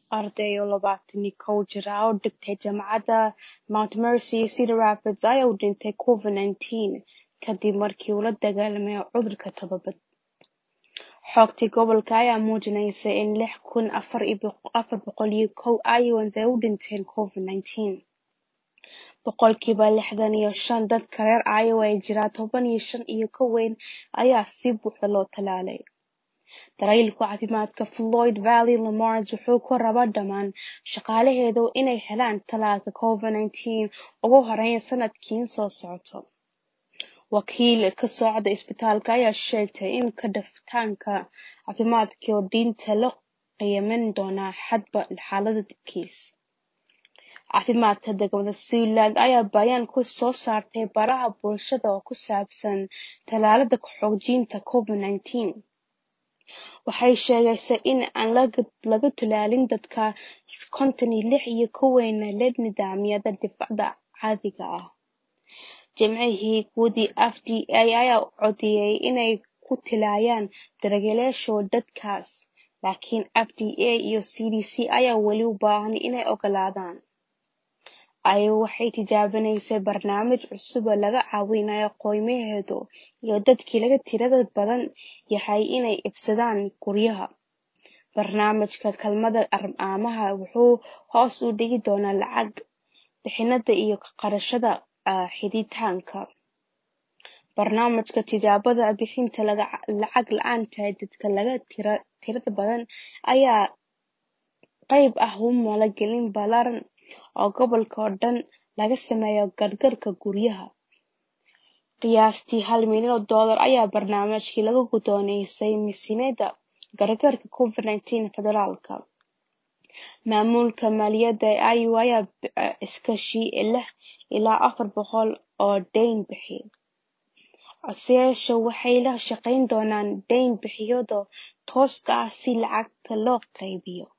arday oo labaatan iyo kow jir ah oo dhigtay jaamacadda Mount Mercy iyo Cedar Rapids ayaa u dhintay COVID-19 kadib markii uu la dagaalamay cudurka todobad. Xogtii gobolka ayaa muujinaysa in lix kun afar boqol iyo kow Iowans ay u dhinteen COVID-19. Boqolkiiba lixdan iyo shan dadka reer Iowa ee jira toban iyo shan iyo ka weyn ayaa si buuxda loo tallaalay. Daryeelka caafimaadka Floyd Valley Lamars wuxuu ku rabaa dhammaan shaqaalaheedu inay helaan tallaalka COVID-19 ugu horreyn sanadkan soo socda. Wakiil ka socda isbitaalka ayaa sheegtay in kadhafitaanka caafimaadka iyo diinta loo qiimeyn doono hadba xaaladda kiis. Caafimaadka degmada Siouxland ayaa bayaan ku soo saartay baraha bulshada oo ku saabsan tallaalada xoojinta COVID-19. Waxay sheegaysaa in aan laga tallaalin dadka konton iyo lix iyo ka weyn leh nidaamyada difaaca caadiga ah. Jimcihii guddida FDA ayaa codeeyay inay ku talaalaan daryeelayaasha dadkaas, laakiin FDA iyo CDC ayaa weli u baahan inay oggolaadaan. Iowa waxay tijaabinaysaa barnaamij cusub oo laga caawinayo qoysameed iyo dadka laga tirada badan yahay inay iibsadaan guryaha. Barnaamijka kaalmada amaahda wuxuu hoos u dhigi doonaa lacag bixinta iyo kharashyada xidhitaanka. Barnaamijka tijaabada bixinta lacag la'aanta ee dadka laga tirada badan ayaa qayb ka ah maalgelin ballaaran oo gobolka oo dhan laga sameeyo gargaarka guryaha. Qiyaastii hal milyan oo dollar ayaa barnaamijkan laga guddoonsiiyay miisaaniyadda gargaarka COVID-19 ee federaalka. Maamulka maaliyadda ee Iowa ayaa iskaashi lix ilaa afar boqol oo deyn bixiye. Codsayaashu waxay la shaqayn doonaan deyn bixiyeyaasha tooska ah si lacagta loo qaybiyo.